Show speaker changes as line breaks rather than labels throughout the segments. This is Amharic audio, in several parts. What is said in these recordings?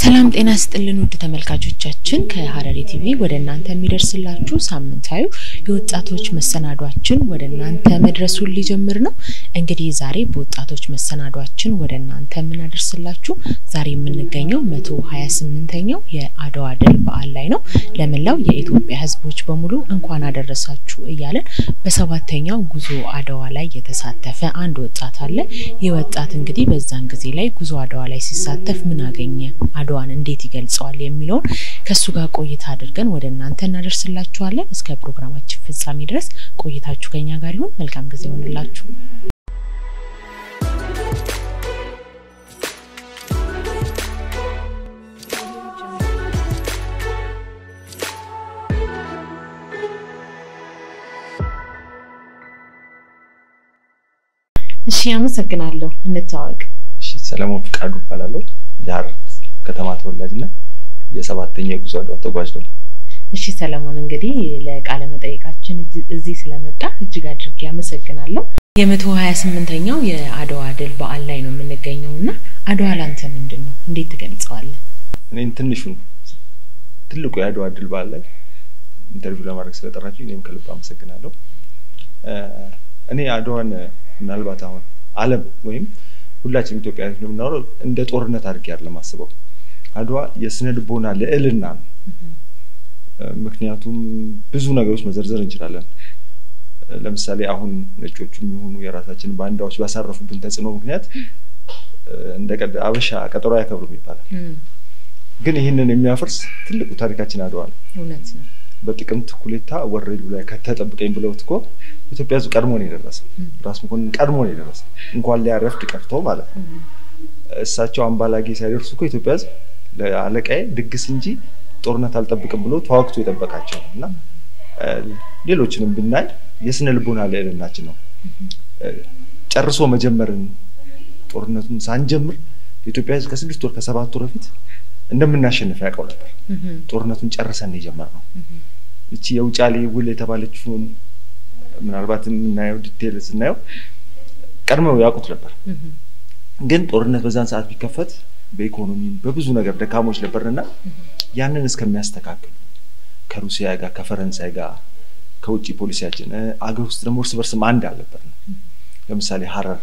ሰላም ጤና ስጥልን ውድ ተመልካቾቻችን፣ ከሀረሪ ቲቪ ወደ እናንተ የሚደርስላችሁ ሳምንታዊ የወጣቶች መሰናዷችን ወደ እናንተ መድረሱን ሊጀምር ነው። እንግዲህ ዛሬ በወጣቶች መሰናዷችን ወደ እናንተ የምናደርስላችሁ ዛሬ የምንገኘው መቶ ሀያ ስምንተኛው የአድዋ ድል በዓል ላይ ነው። ለመላው የኢትዮጵያ ሕዝቦች በሙሉ እንኳን አደረሳችሁ እያለን በሰባተኛው ጉዞ አድዋ ላይ የተሳተፈ አንድ ወጣት አለ። ይህ ወጣት እንግዲህ በዛን ጊዜ ላይ ጉዞ አድዋ ላይ ሲሳተፍ ምን አገኘ አድዋን እንዴት ይገልጸዋል የሚለውን ከእሱ ጋር ቆይታ አድርገን ወደ እናንተ እናደርስላችኋለን። እስከ ፕሮግራማችን ፍጻሜ ድረስ ቆይታችሁ ከኛ ጋር ይሁን። መልካም ጊዜ ይሆንላችሁ። እሺ፣ አመሰግናለሁ። እንተዋወቅ።
እሺ ሰለሞን ፍቃዱ እባላለሁ። የሀረር ከተማ ተወላጅና የሰባተኛ የጉዞ አድዋ ተጓዥ ነው።
እሺ ሰለሞን፣ እንግዲህ ለቃለ መጠይቃችን እዚህ ስለመጣ እጅግ አድርጌ አመሰግናለሁ። የመቶ ሀያ ስምንተኛው የአድዋ ድል በዓል ላይ ነው የምንገኘው እና አድዋ ላንተ ምንድን ነው? እንዴት ትገልጸዋለህ?
እኔም ትንሹን ትልቁ የአድዋ ድል በዓል ላይ ኢንተርቪው ለማድረግ ስለጠራችሁ እኔም ከልብ አመሰግናለሁ። እኔ አድዋን ምናልባት አሁን ዓለም ወይም ሁላችንም ኢትዮጵያውያን እንደምናወራው እንደ ጦርነት አድርጌ አይደለም አስበው። አድዋ የስነ ልቦና ልዕልና ነው። ምክንያቱም ብዙ ነገሮች መዘርዘር እንችላለን። ለምሳሌ አሁን ነጮቹ የሚሆኑ የራሳችን ባንዳዎች ባሳረፉብን ተጽዕኖ ምክንያት እንደ አበሻ ቀጠሮ አያከብሩም ይባላል። ግን ይህንን የሚያፈርስ ትልቁ ታሪካችን አድዋ ነው።
እውነት ነው።
በጥቅምት ኩሌታ ወረኢሉ ላይ ከተጠብቀኝ ብለውት እኮ ኢትዮጵያ ሕዝብ ቀድሞ ነው የደረሰው። ራስ መኮንን ቀድሞ ነው የደረሰው እንኳን ሊያረፍድ ቀርቶ ማለት ነው። እሳቸው አምባላጌ ሳይደርሱ እኮ ኢትዮጵያ ሕዝብ ለአለቃዬ ድግስ እንጂ ጦርነት አልጠብቅም ብሎ ተዋግቶ የጠበቃቸው እና ሌሎችንም ብናይ የስነ ልቦና ልዕልናችን ነው። ጨርሶ መጀመርን ጦርነቱን ሳንጀምር የኢትዮጵያ ሕዝብ ከስድስት ወር ከሰባት ወር በፊት እንደምናሸንፍ ያውቀው ነበር። ጦርነቱን ጨርሰን የጀመርነው እቺ የውጫሌ ውል የተባለችውን ምናልባት የምናየው ዲቴል ስናየው ቀድመው ያውቁት ነበር። ግን ጦርነት በዛን ሰዓት ቢከፈት በኢኮኖሚም በብዙ ነገር ደካሞች ነበርንና ያንን እስከሚያስተካክሉ ከሩሲያ ጋር ከፈረንሳይ ጋር ከውጭ ፖሊሲያችን አገር ውስጥ ደግሞ እርስ በርስም አንድ አልነበርንም። ለምሳሌ ሀረር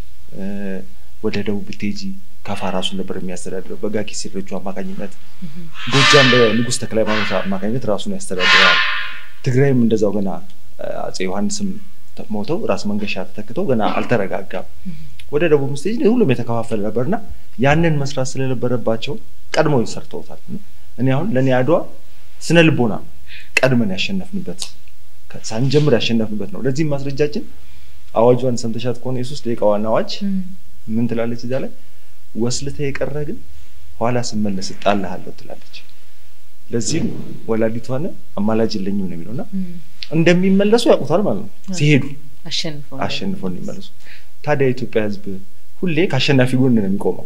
ወደ ደቡብ ብትሄጂ ከፋ ራሱን ነበር የሚያስተዳድረው በጋኪ ሲረጁ አማካኝነት። ጎጃም በንጉሥ ተክለ ሃይማኖት አማካኝነት ራሱን ያስተዳድራል። ትግራይም እንደዛው ገና አፄ ዮሐንስም ሞተው ራስ መንገሻ ተተክተው ገና አልተረጋጋም። ወደ ደቡብ ስቴጅ ሁሉም የተከፋፈለ ነበርና ያንን መስራት ስለነበረባቸው ቀድመው ሰርተውታል። እኔ አሁን ለእኔ አድዋ ስነ ልቦና ቀድመን ያሸነፍንበት ሳንጀምር ያሸነፍንበት ነው። ለዚህም ማስረጃችን አዋጇን ሰምተሻት ከሆነ የሶስት ደቂቃ ዋና አዋጅ ምን ትላለች? እዚያ ላይ ወስልተ የቀረ ግን ኋላ ስመለስ እጣልሃለሁ ትላለች። ለዚህም ወላዲቷን አማላጅ የለኝም ነው የሚለውና እንደሚመለሱ ያውቁታል ማለት ነው። ሲሄዱ አሸንፈው እንዲመለሱ። ታዲያ የኢትዮጵያ ሕዝብ ሁሌ ከአሸናፊ ጎን ነው የሚቆመው።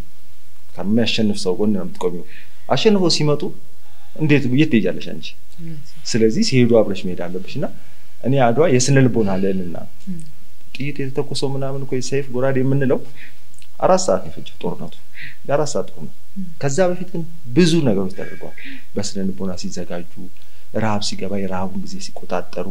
ከሚያሸንፍ ሰው ጎን ነው የምትቆሚው። አሸንፈው ሲመጡ እንዴት የት ትሄጃለሽ አንቺ? ስለዚህ ሲሄዱ አብረሽ መሄድ አለብሽ እና እኔ አድዋ የስነ ልቦና ልዕልና ነው። ጥይት የተተኮሰው ምናምን እኮ ሰይፍ ጎራዴ የምንለው አራት ሰዓት ነው የፈጀው ጦርነቱ፣ የአራት ሰዓት ጦርነት። ከዛ በፊት ግን ብዙ ነገሮች ተደርገዋል። በስነ ልቦና ሲዘጋጁ፣ ረሃብ ሲገባ የረሃቡን ጊዜ ሲቆጣጠሩ፣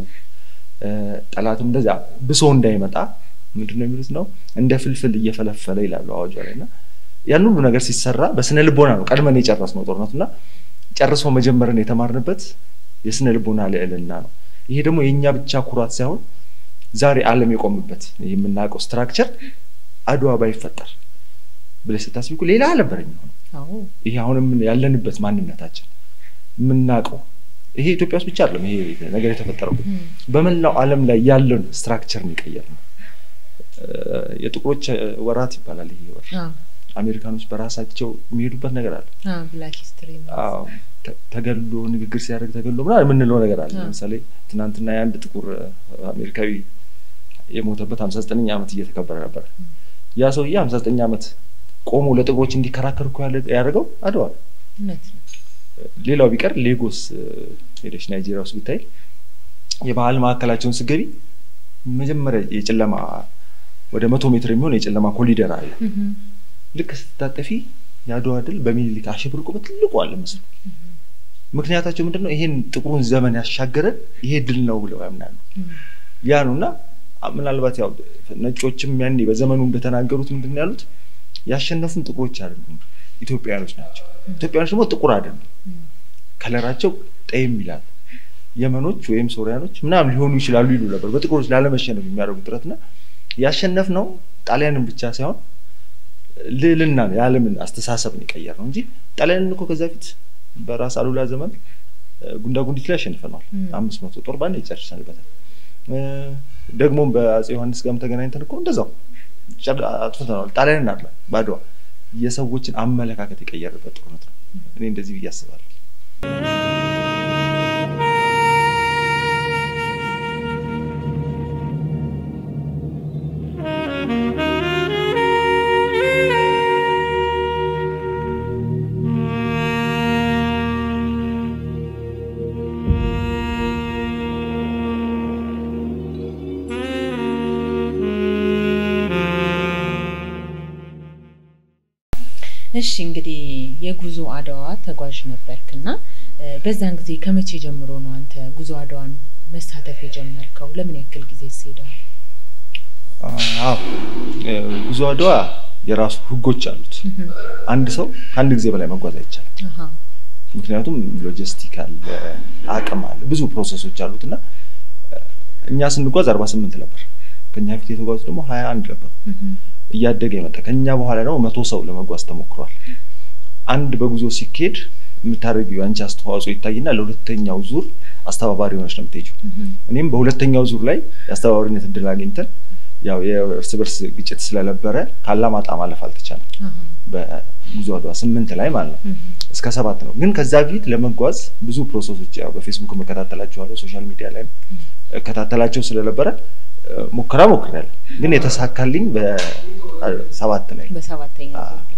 ጠላትም እንደዚያ ብሶ እንዳይመጣ ምንድን ነው የሚሉት ነው እንደ ፍልፍል እየፈለፈለ ይላሉ አዋጇ ላይ እና ያን ሁሉ ነገር ሲሰራ በስነ ልቦና ነው ቀድመን የጨረስነው ጦርነቱ እና ጨርሶ መጀመርን የተማርንበት የስነ ልቦና ልዕልና ነው። ይሄ ደግሞ የእኛ ብቻ ኩራት ሳይሆን ዛሬ ዓለም የቆምበት የምናውቀው ስትራክቸር አድዋ ባይፈጠር ብለሽ ስታስቢ እኮ ሌላ አልነበረ የሚሆነው። ይሄ አሁን ያለንበት ማንነታችን የምናውቀው ይሄ ኢትዮጵያ ውስጥ ብቻ አይደለም። ይሄ ነገር የተፈጠረው በመላው ዓለም ላይ ያለውን ስትራክቸር የሚቀየር ነው። የጥቁሮች ወራት ይባላል ይሄ ወር። አሜሪካኖች በራሳቸው የሚሄዱበት ነገር አለ። ተገሎ ንግግር ሲያደርግ ተገሎ ምናምን የምንለው ነገር አለ። ለምሳሌ ትናንትና የአንድ ጥቁር አሜሪካዊ የሞተበት ሀምሳ ዘጠነኛ ዓመት እየተከበረ ነበር። ያ ሰውዬ ሀምሳ ዘጠኝ ዓመት ቆሞ ለጥቁሮች እንዲከራከር እኮ ያደረገው አድዋ። ሌላው ቢቀር ሌጎስ ሄደች ናይጄሪያ ውስጥ ብታይ የባህል ማዕከላቸውን ስገቢ መጀመሪያ የጨለማ ወደ መቶ ሜትር የሚሆን የጨለማ ኮሊደር አለ። ልክ ስትታጠፊ የአድዋ ድል በሚኒሊክ አሸብርቆ በትልቁ አለ ምስሉ። ምክንያታቸው ምንድን ነው? ይሄን ጥቁሩን ዘመን ያሻገረን ይሄ ድል ነው ብለው ያምናሉ። ያ ነው እና ምናልባት ያው ነጮችም ያኔ በዘመኑ እንደተናገሩት ምንድን ነው ያሉት? ያሸነፉን ጥቁሮች አይደሉም ኢትዮጵያውያኖች ናቸው። ኢትዮጵያውያኖች ደግሞ ጥቁር አይደሉም፣ ከለራቸው ጠይም ይላል። የመኖች ወይም ሶሪያኖች ምናምን ሊሆኑ ይችላሉ ይሉ ነበር። በጥቁሮች ላለመሸነፍ የሚያደርጉት ጥረትና ያሸነፍ ነው ጣሊያንን ብቻ ሳይሆን ልዕልና የዓለምን አስተሳሰብን የቀየር ነው እንጂ ጣሊያንን እኮ ከዛ ፊት በራስ አሉላ ዘመን ጉንዳ ጉንዲት ላይ አሸንፈነዋል። አምስት መቶ ጦር ባንድ ይጨርሰንበታል። ደግሞም በአፄ ዮሐንስ ጋርም ተገናኝተን እኮ እንደዛው አጥፍተነዋል። ጣሊያንን አለ በአድዋ የሰዎችን አመለካከት የቀየረበት ጦርነት ነው። እኔ እንደዚህ ብዬ አስባለሁ።
እሺ እንግዲህ የጉዞ አድዋ ተጓዥ ነበርክና በዛን ጊዜ ከመቼ ጀምሮ ነው አንተ ጉዞ አድዋን መሳተፍ የጀመርከው? ለምን ያክል ጊዜ ሄደዋል?
አዎ ጉዞ አድዋ የራሱ ሕጎች አሉት። አንድ ሰው ከአንድ ጊዜ በላይ መጓዝ አይቻልም። ምክንያቱም ሎጂስቲክ አለ፣ አቅም አለ፣ ብዙ ፕሮሰሶች አሉት እና እኛ ስንጓዝ አርባ ስምንት ነበር። ከኛ ፊት የተጓዙ ደግሞ ሀያ አንድ ነበሩ። እያደገ የመጣ ከኛ በኋላ ደግሞ መቶ ሰው ለመጓዝ ተሞክሯል። አንድ በጉዞ ሲካሄድ የምታደርጊው የአንቺ አስተዋጽኦ ይታይና ለሁለተኛው ዙር አስተባባሪ ሆነች ነው የምትሄጂው። እኔም በሁለተኛው ዙር ላይ የአስተባባሪነት እድል አግኝተን ያው የእርስ በርስ ግጭት ስለነበረ ካላማጣ ማለፍ አልተቻለም። በጉዞ አድዋ ስምንት ላይ ማለት ነው እስከ ሰባት ነው። ግን ከዛ በፊት ለመጓዝ ብዙ ፕሮሰሶች ያው በፌስቡክ መከታተላቸዋለሁ፣ ሶሻል ሚዲያ ላይ እከታተላቸው ስለነበረ ሙከራ ሞክሬያለሁ። ግን የተሳካልኝ በሰባት ላይ
በሰባተኛ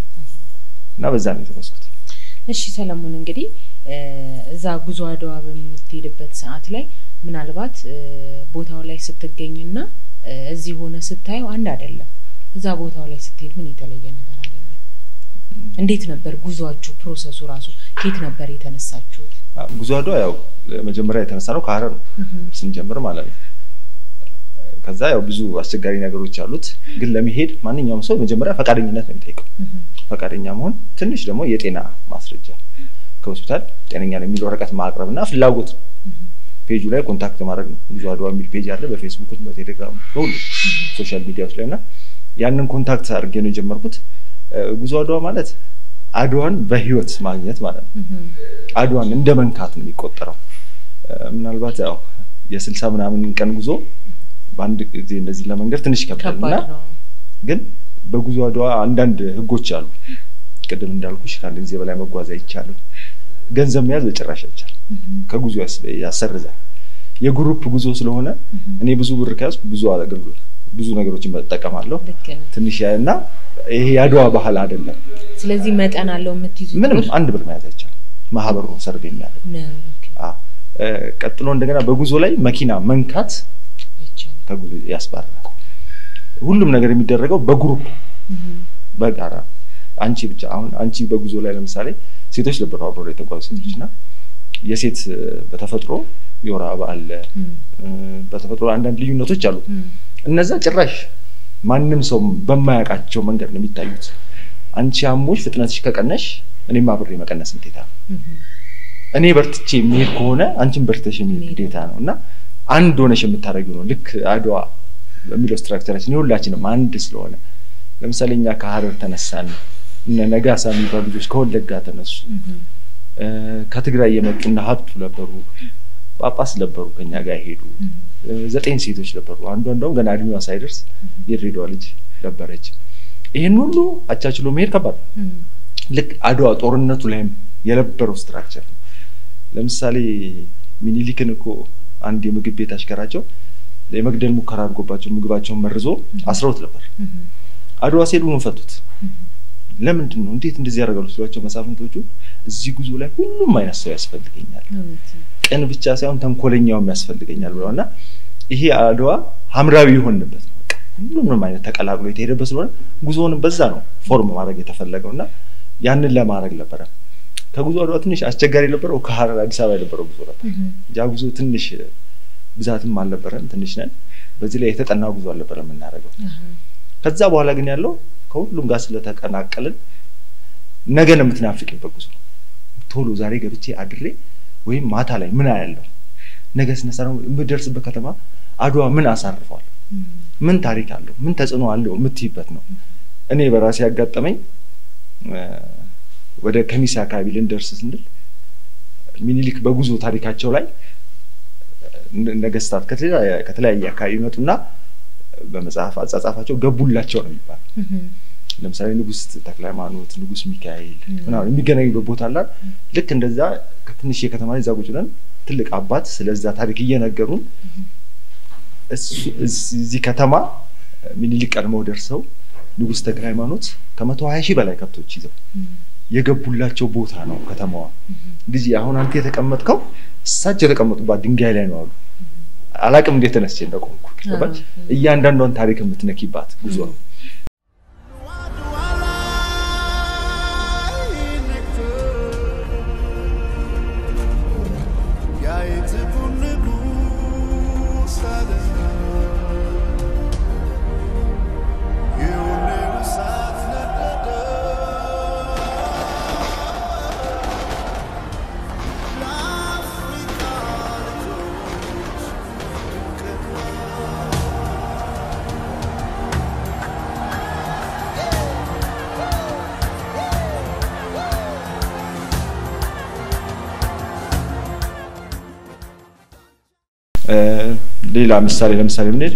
እና በዛ ነው የተጓዝኩት።
እሺ ሰለሞን፣ እንግዲህ እዛ ጉዞ አድዋ በምትሄድበት ሰዓት ላይ ምናልባት ቦታው ላይ ስትገኝና እዚህ ሆነ ስታየው አንድ አይደለም። እዛ ቦታው ላይ ስትሄድ ምን የተለየ ነገር አገኘ? እንዴት ነበር ጉዟችሁ? ፕሮሰሱ ራሱ ከየት ነበር የተነሳችሁት?
ጉዞ አድዋ ያው መጀመሪያ የተነሳ ነው ከሀረር ነው ስንጀምር ማለት ነው። ከዛ ያው ብዙ አስቸጋሪ ነገሮች አሉት። ግን ለመሄድ ማንኛውም ሰው መጀመሪያ ፈቃደኝነት ነው የሚጠይቀው። ፈቃደኛ መሆን፣ ትንሽ ደግሞ የጤና ማስረጃ ከሆስፒታል ጤነኛ ነው የሚል ወረቀት ማቅረብ እና ፍላጎት ነው። ፔጁ ላይ ኮንታክት ማድረግ ነው። ጉዞ አድዋ የሚል ፔጅ አለ በፌስቡክ፣ በቴሌግራም፣ በሁሉ ሶሻል ሚዲያዎች ላይ እና ያንን ኮንታክት አድርጌ ነው የጀመርኩት። ጉዞ አድዋ ማለት አድዋን በህይወት ማግኘት ማለት ነው። አድዋን እንደ መንካት ነው የሚቆጠረው። ምናልባት ያው የስልሳ ምናምን ቀን ጉዞ በአንድ ጊዜ እንደዚህ ለመንገድ ትንሽ ይከብዳል እና ግን በጉዞ አድዋ አንዳንድ ህጎች አሉ። ቅድም እንዳልኩሽ ከአንድ ጊዜ በላይ መጓዝ አይቻልም። ገንዘብ መያዝ በጭራሽ አይቻልም። ከጉዞ ያሰርዛል። የግሩፕ ጉዞ ስለሆነ እኔ ብዙ ብር ከያዝኩ ብዙ አገልግሎት ብዙ ነገሮችን እጠቀማለሁ። ትንሽ እና ይሄ የአድዋ ባህል አይደለም።
ስለዚህ መጠን አለው የምትይዙት?
ምንም አንድ ብር መያዝ አይቻልም። ማህበሩ ሰርቭ የሚያደርግ ቀጥሎ እንደገና በጉዞ ላይ መኪና መንካት ከጉዞ ያስባራል። ሁሉም ነገር የሚደረገው በግሩፕ በጋራ አንቺ ብቻ አሁን አንቺ በጉዞ ላይ ለምሳሌ ሴቶች ነበሩ አብሮ የተጓዙ ሴቶች እና የሴት በተፈጥሮ የወር አበባ አለ። በተፈጥሮ አንዳንድ ልዩነቶች አሉ። እነዛ ጭራሽ ማንም ሰው በማያውቃቸው መንገድ ነው የሚታዩት። አንቺ አሞሽ ፍጥነትሽ ከቀነሽ እኔም አብሬ መቀነስ ግዴታ ነው። እኔ በርትቼ የሚሄድ ከሆነ አንቺም በርትተሽ የሚሄድ ግዴታ ነው እና አንድ ሆነሽ የምታደርጊው ነው። ልክ አድዋ በሚለው ስትራክቸራችን የሁላችንም አንድ ስለሆነ ለምሳሌ እኛ ከሀረር ተነሳን። እነ ነጋሳ የሚባሉ ልጆች ከወለጋ ተነሱ። ከትግራይ የመጡና ሀብቱ ነበሩ፣ ጳጳስ ነበሩ፣ ከኛ ጋር ሄዱ። ዘጠኝ ሴቶች ነበሩ። አንዷ እንደውም ገና እድሜዋ ሳይደርስ የድሬዳዋ ልጅ ነበረች። ይህን ሁሉ አቻችሎ መሄድ ከባድ ነው። ልክ አድዋ ጦርነቱ ላይም የነበረው ስትራክቸር ነው። ለምሳሌ ሚኒሊክን እኮ አንድ የምግብ ቤት አሽከራቸው የመግደል ሙከራ አድርጎባቸው ምግባቸውን መርዞ አስረውት ነበር። አድዋ ሲሄዱ ምን ፈቱት? ለምንድን ነው እንዴት እንደዚህ ያደርጋሉ ሲሏቸው መሳፍንቶቹ እዚህ ጉዞ ላይ ሁሉም አይነት ሰው ያስፈልገኛል፣ ቅን ብቻ ሳይሆን ተንኮለኛውም ያስፈልገኛል ብለዋል እና ይሄ አድዋ ሐምራዊ የሆንበት ነው። ሁሉንም አይነት ተቀላቅሎ የተሄደበት ስለሆነ ጉዞውንም በዛ ነው ፎርም ማድረግ የተፈለገው እና ያንን ለማድረግ ነበረ። ከጉዞ አድዋ ትንሽ አስቸጋሪ የነበረው ከሀረር አዲስ አበባ የነበረው ጉዞ ነበር። ያ ጉዞ ትንሽ ብዛትም አልነበረም፣ ትንሽ ነን። በዚህ ላይ የተጠና ጉዞ አልነበረ የምናደርገው። ከዛ በኋላ ግን ያለው ከሁሉም ጋር ስለተቀናቀልን ነገን የምትናፍቅበት ጉዞ ቶሎ ዛሬ ገብቼ አድሬ ወይም ማታ ላይ ምን አያለው ነገ ስነሳ የምደርስበት ከተማ አድዋ ምን አሳርፏል፣ ምን ታሪክ አለው፣ ምን ተጽዕኖ አለው የምትይበት ነው። እኔ በራሴ ያጋጠመኝ ወደ ከሚሴ አካባቢ ልንደርስ ስንል ሚኒሊክ በጉዞ ታሪካቸው ላይ ነገስታት ከተለያየ አካባቢ ይመጡና በመጽሐፍ አጻጻፋቸው ገቡላቸው ነው የሚባለው። ለምሳሌ ንጉስ ተክለ ሃይማኖት፣ ንጉስ ሚካኤል ምናምን የሚገናኙበት ቦታ አላ ልክ እንደዛ ከትንሽ የከተማ ላይ እዛ ቁጭ ብለን ትልቅ አባት ስለዛ ታሪክ እየነገሩን እዚህ ከተማ ሚኒሊክ ቀድመው ደርሰው ንጉስ ተክለ ሃይማኖት ከመቶ ሀያ ሺህ በላይ ከብቶች ይዘው የገቡላቸው ቦታ ነው ከተማዋ። ልጅ አሁን አንተ የተቀመጥከው እሳቸው የተቀመጡባት ድንጋይ ላይ ነው አሉ። አላቅም እንዴት ተነስቼ እንደቆምኩ ገባች። እያንዳንዷን ታሪክ የምትነኪባት ጉዞ ነው። ሌላ ምሳሌ ለምሳሌ ብንሄድ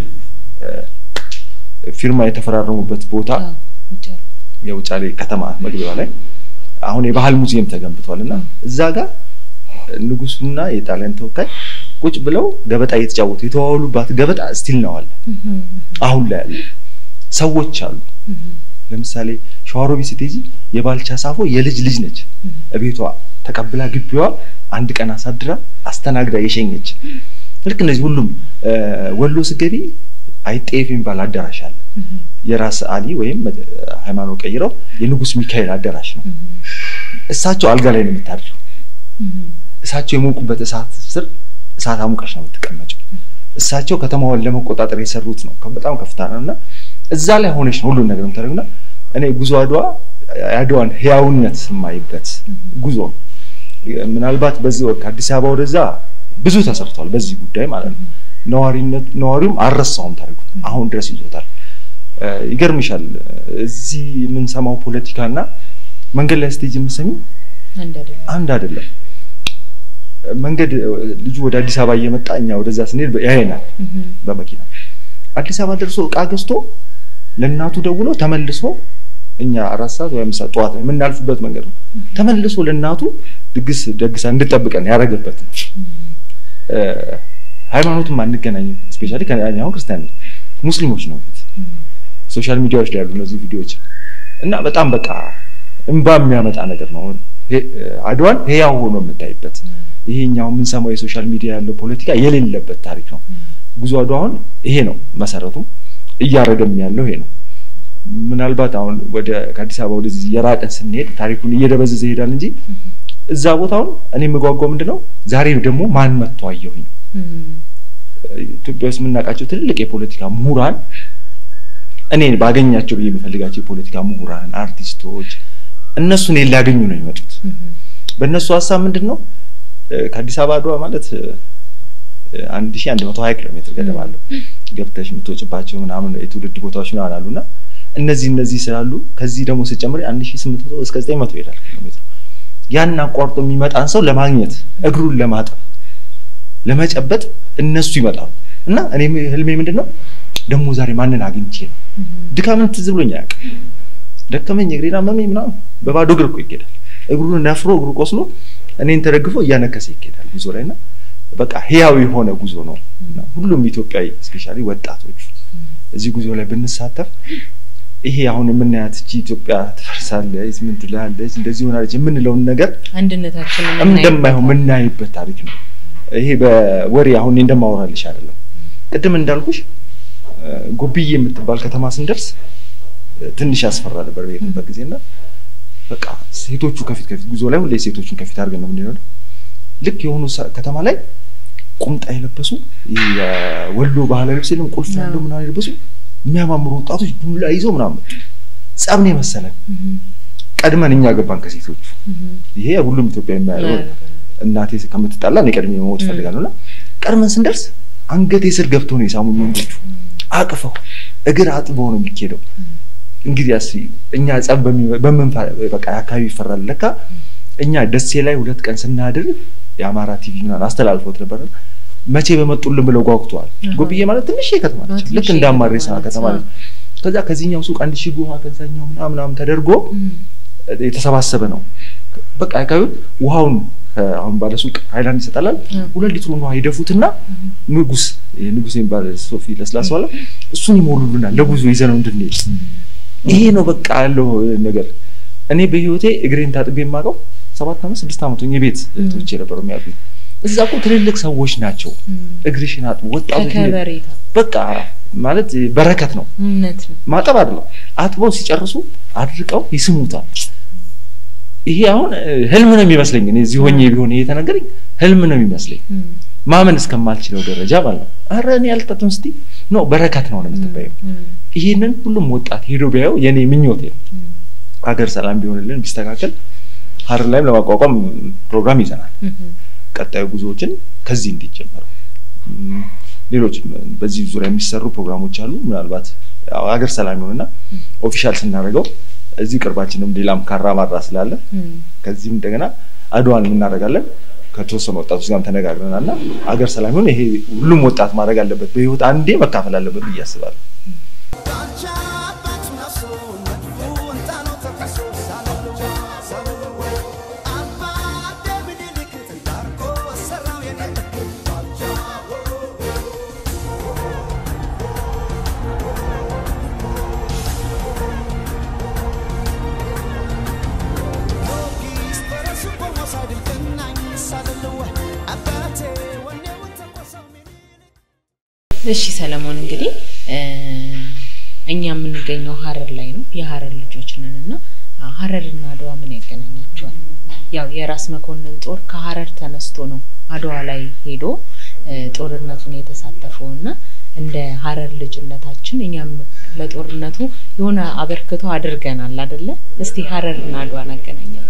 ፊርማ የተፈራረሙበት ቦታ የውጫሌ ከተማ መግቢያዋ ላይ አሁን የባህል ሙዚየም ተገንብቷል እና እዛ ጋር ንጉሱና የጣሊያን ተወካይ ቁጭ ብለው ገበጣ እየተጫወቱ የተዋወሉባት ገበጣ ስቲል ነው አለ። አሁን ላይ ያለ ሰዎች አሉ። ለምሳሌ ሸዋሮቢት ስትሄጂ የባልቻ ሳፎ የልጅ ልጅ ነች። እቤቷ ተቀብላ ግቢዋ አንድ ቀን አሳድራ አስተናግዳ የሸኘች ልክ እነዚህ ሁሉም ወሎ ስገቢ አይጤፍ የሚባል አዳራሽ አለ። የራስ አሊ ወይም ሃይማኖት ቀይረው የንጉስ ሚካኤል አዳራሽ ነው። እሳቸው አልጋ ላይ ነው የምታድረው። እሳቸው የሞቁበት እሳት ስር እሳት አሙቀሽ ነው የምትቀመጨው። እሳቸው ከተማዋን ለመቆጣጠር የሰሩት ነው። በጣም ከፍታ ነው እና እዛ ላይ ሆነሽ ነው ሁሉን ነገር የምታደርግና እኔ ጉዞ አድዋ የአድዋን ህያውነት የማይበት ጉዞ ነው። ምናልባት በዚህ ወቅት ከአዲስ አበባ ወደዛ ብዙ ተሰርቷል በዚህ ጉዳይ ማለት ነው። ነዋሪነት ነዋሪውም አልረሳውም ታሪኩ አሁን ድረስ ይዞታል። ይገርምሻል እዚህ የምንሰማው ፖለቲካና መንገድ ላይ ስቴጅ የምሰሚው አንድ አይደለም። መንገድ ልጁ ወደ አዲስ አበባ እየመጣ እኛ ወደዛ ስንሄድ ያየናል በመኪና አዲስ አበባ ደርሶ እቃ ገዝቶ ለእናቱ ደውሎ ተመልሶ እኛ አራት ሰዓት ወይ አምስት ሰዓት ጠዋት ላይ የምናልፍበት መንገድ ነው። ተመልሶ ለእናቱ ድግስ ደግሳ እንድጠብቀን ያደረገበት ነው። ሃይማኖትም አንገናኝም። ስፔሻሊ አሁን ክርስቲያን ሙስሊሞች ነው ፊት ሶሻል ሚዲያዎች ላይ ያሉ እነዚህ ቪዲዮዎች እና በጣም በቃ እንባ የሚያመጣ ነገር ነው። አድዋን ህያው ሆኖ የምታይበት ይሄኛው የምንሰማው የሶሻል ሚዲያ ያለው ፖለቲካ የሌለበት ታሪክ ነው። ጉዞ አድዋ አሁን ይሄ ነው መሰረቱ፣ እያደረገም ያለው ይሄ ነው። ምናልባት አሁን ወደ ከአዲስ አበባ ወደዚህ የራቀን ስንሄድ ታሪኩን እየደበዘዘ ይሄዳል እንጂ እዛ ቦታውን እኔ የምጓጓው ምንድን ነው ዛሬ ደግሞ ማን መጥቶ አየሁኝ ነው። ኢትዮጵያ ውስጥ የምናውቃቸው ትልቅ የፖለቲካ ምሁራን እኔ ባገኛቸው ብዬ የምፈልጋቸው የፖለቲካ ምሁራን አርቲስቶች እነሱ እኔን ሊያገኙ ነው የሚመጡት። በእነሱ ሀሳብ ምንድን ነው ከአዲስ አበባ አድዋ ማለት አንድ ሺህ አንድ መቶ ሀያ ኪሎ ሜትር ገደማ አለው ገብተሽ የምትወጭባቸው ምናምን የትውልድ ቦታዎች ምናምን አሉ እና እነዚህ እነዚህ ስላሉ ከዚህ ደግሞ ስጨምር አንድ ሺህ ስምንት መቶ እስከ ዘጠኝ መቶ ይሄዳል ኪሎ ሜትሩ ያን አቋርጦ የሚመጣን ሰው ለማግኘት እግሩን ለማጠብ ለመጨበጥ እነሱ ይመጣሉ እና እኔ ህልሜ ምንድን ነው ደግሞ ዛሬ ማንን አግኝቼ ነው ድካምን ትዝ ብሎኝ አያውቅም ደከመኝ እግሬን አመመኝ ምናምን በባዶ እግር እኮ ይኬዳል እግሩን ነፍሮ እግሩ ቆስሎ እኔን ተደግፎ እያነከሰ ይኬዳል ጉዞ ላይ እና በቃ ህያው የሆነ ጉዞ ነው እና ሁሉም ኢትዮጵያዊ እስፔሻሊ ወጣቶቹ እዚህ ጉዞ ላይ ብንሳተፍ ይሄ አሁን የምናያት እቺ ኢትዮጵያ ትፈርሳለች፣ ምን ትላለች፣ እንደዚህ ሆናለች የምንለውን ነገር
አንድነታችንን
እንደማይሆን የምናይበት ታሪክ ነው። ይሄ በወሬ አሁን እኔ እንደማወራልሽ አይደለም። ቅድም እንዳልኩሽ ጎብዬ የምትባል ከተማ ስንደርስ ትንሽ ያስፈራ ነበር በሄድንበት ጊዜ እና በቃ ሴቶቹ ከፊት ከፊት ጉዞ ላይ ሁሌ ሴቶቹን ከፊት አድርገን ነው የምንሄደው። ልክ የሆኑ ከተማ ላይ ቁምጣ የለበሱ የወሎ ባህላዊ ልብስ የለም ቁልፍ ያለው ምናምን የለበሱ የሚያማምሩ ወጣቶች ዱላ ይዘው ምናምን መጡ። ጸብ ነው የመሰለን። ቀድመን እኛ ገባን ከሴቶቹ። ይሄ ሁሉም ኢትዮጵያ የሚያየው እናቴ ከምትጣላ እኔ ቀድሜ መሞት እፈልጋለሁ እና ቀድመን ስንደርስ አንገቴ ስር ገብተው ነው የሳሙኝ ወንዶቹ አቅፈው እግር አጥበው ነው የሚኬደው። እንግዲህ ያስ እኛ ጸብ በምን በቃ አካባቢ ይፈራል። ለካ እኛ ደሴ ላይ ሁለት ቀን ስናድር የአማራ ቲቪ ምናምን አስተላልፎት ነበር። መቼ በመጡልን ብለው ጓጉተዋል። ጎብዬ ማለት ትንሽ ከተማ ነች፣ ልክ እንደ አማሬሳ ከተማ ነች። ከዛ ከዚህኛው ሱቅ አንድ ሺህ ውሃ ከዛኛው ምናምን ተደርጎ የተሰባሰበ ነው። በቃ አካባቢውን ውሃውን አሁን ባለ ሱቅ ሃይላንድ ይሰጣላል። ሁለት ሊትሩን ውሃ ይደፉትና ንጉስ ንጉስ የሚባል ሶፊ ለስላሳ ዋላ እሱን ይሞሉልናል ለጉዞ ይዘነው እንድንሄድ። ይሄ ነው በቃ ያለው ነገር። እኔ በህይወቴ እግሬን ታጥቤ የማውቀው ሰባት ዓመት ስድስት ዓመት ሆኜ ቤት እህቶቼ ነበሩ የሚያውቁኝ። እዛ እኮ ትልልቅ ሰዎች ናቸው። እግርሽን አጥቦ ወጣቶች በቃ ማለት በረከት ነው። ማጠብ አይደለም አጥበው ሲጨርሱ አድርቀው ይስሙታል። ይሄ አሁን ህልም ነው የሚመስለኝ። እኔ እዚህ ሆኜ ቢሆን ይሄ የተነገረኝ ህልም ነው የሚመስለኝ ማመን እስከማልችለው ደረጃ ማለት ነው። ኧረ እኔ አልጠጥም ስቲ ኖ በረከት ነው ነው የምትባየው። ይሄንን ሁሉም ወጣት ሄዶ ቢያየው የኔ ምኞቴ ነው። ሀገር ሰላም ቢሆንልን ቢስተካከል ሀረር ላይም ለማቋቋም ፕሮግራም ይዘናል። ቀጣዩ ጉዞዎችን ከዚህ እንዲጀመሩ ሌሎች በዚህ ዙሪያ የሚሰሩ ፕሮግራሞች አሉ። ምናልባት ሀገር ሰላም ይሆንና ኦፊሻል ስናደርገው እዚህ ቅርባችንም ሌላም ካራ ማራ ስላለ ከዚህም እንደገና አድዋን እናደርጋለን። ከተወሰኑ ወጣቶች ጋርም ተነጋግረናል እና ሀገር ሰላም ይሆን ይሄ ሁሉም ወጣት ማድረግ አለበት፣ በህይወት አንዴ መካፈል አለበት ብዬ አስባለሁ።
እሺ ሰለሞን እንግዲህ እኛ የምንገኘው ሀረር ላይ ነው። የሀረር ልጆች ነን እና ሀረርና አድዋ ምን ያገናኛቸዋል? ያው የራስ መኮንን ጦር ከሀረር ተነስቶ ነው አድዋ ላይ ሄዶ ጦርነቱን የተሳተፈው እና እንደ ሀረር ልጅነታችን እኛም ለጦርነቱ የሆነ አበርክቶ አድርገናል አደለ? እስቲ ሀረርና አድዋን አገናኛለን።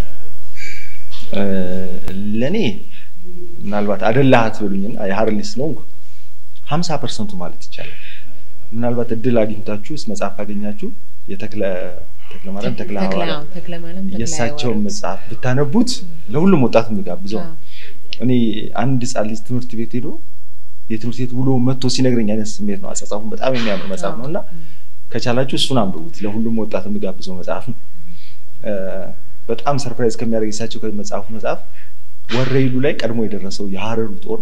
ለእኔ ምናልባት አደላሃት ብሉኝና የሀረር ልጅ ስለሆንኩ ሀምሳ ፐርሰንቱ ማለት ይቻላል። ምናልባት እድል አግኝታችሁ መጽሐፍ ካገኛችሁ የተክለ ተክለ ማርያም ተክለ ሐዋርያት የእሳቸውን መጽሐፍ ብታነቡት ለሁሉም ወጣት የሚጋብዘው እኔ አንድ ህጻን ልጅ ትምህርት ቤት ሄዶ የትምህርት ቤት ውሎ መጥቶ ሲነግረኝ አይነት ስሜት ነው። አጻጻፉን በጣም የሚያምር መጽሐፍ ነው እና ከቻላችሁ እሱን አንብቡት። ለሁሉም ወጣት የሚጋብዘው መጽሐፍ ነው። በጣም ሰርፕራይዝ ከሚያደርግ የእሳቸው ከመጽሐፉ መጽሐፍ ወረኢሉ ላይ ቀድሞ የደረሰው የሀረሩ ጦር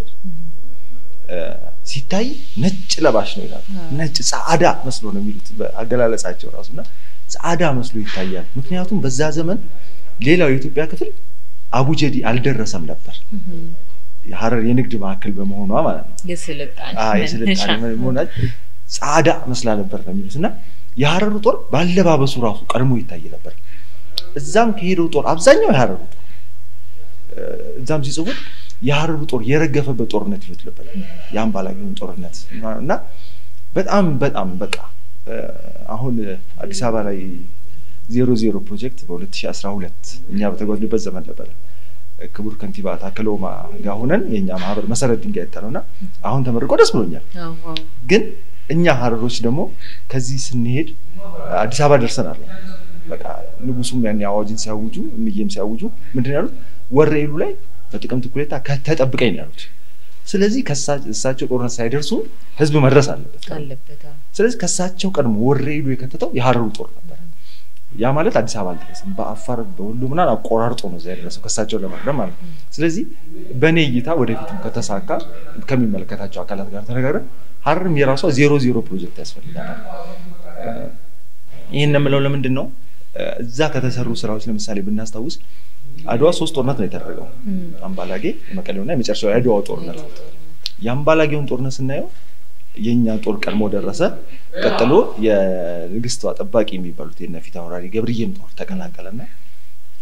ሲታይ ነጭ ለባሽ ነው ይላሉ። ነጭ ጻዕዳ መስሎ ነው የሚሉት በአገላለጻቸው ራሱ እና ጻዕዳ መስሎ ይታያል። ምክንያቱም በዛ ዘመን ሌላው የኢትዮጵያ ክፍል አቡጀዲ አልደረሰም ነበር። የሀረር የንግድ ማዕከል በመሆኗ ማለት ነው። የስልጣኔ መሆና ጻዕዳ መስላ ነበር ነው የሚሉት እና የሀረሩ ጦር ባለባበሱ ራሱ ቀድሞ ይታይ ነበር። እዛም ከሄደው ጦር አብዛኛው የሀረሩ ጦር እዛም ሲጽፉት የሀረሩ ጦር የረገፈበት ጦርነት ይሉት ነበር። የአምባላጌውን ጦርነት እና በጣም በጣም በቃ አሁን አዲስ አበባ ላይ ዜሮ ዜሮ ፕሮጀክት በ2012 እኛ በተጓዝንበት ዘመን ነበረ። ክቡር ከንቲባ ታከለ ኡማ ጋር ሆነን የእኛ ማህበር መሰረት ድንጋይ ያጠነው እና አሁን ተመርቆ ደስ ብሎኛል። ግን እኛ ሀረሮች ደግሞ ከዚህ ስንሄድ አዲስ አበባ ደርሰናል። በቃ ንጉሱም ያን አዋጅን ሲያውጁ እምዬም ሲያውጁ ምንድን ያሉት ወረኢሉ ላይ በጥቅምት እኩሌታ ተጠብቀኝ ነው ያሉት። ስለዚህ እሳቸው ጦርነት ሳይደርሱ ህዝብ መድረስ አለበት። ስለዚህ ከእሳቸው ቀድሞ ወረኢሉ የከተተው የሀረሩ ጦር ነበር። ያ ማለት አዲስ አበባ አልደረስም። በአፋር በሁሉ ምናምን አቆራርጦ ነው እዛ የደረሰው ከእሳቸው ለመቅደም ማለት ነው። ስለዚህ በእኔ እይታ ወደፊትም ከተሳካ ከሚመለከታቸው አካላት ጋር ተነጋግረን ሀረርም የራሷ ዜሮ ዜሮ ፕሮጀክት ያስፈልጋታል። ይህን የምለው ለምንድን ነው? እዛ ከተሰሩ ስራዎች ለምሳሌ ብናስታውስ አድዋ ሶስት ጦርነት ነው የተደረገው። አምባላጌ፣ የመቀሌውና የመጨረሻው የአድዋው ጦርነት። የአምባላጌውን ጦርነት ስናየው የእኛ ጦር ቀድሞ ደረሰ። ቀጥሎ የንግስቷ ጠባቂ የሚባሉት የነ ፊት አውራሪ ገብርዬም ጦር ተቀላቀለና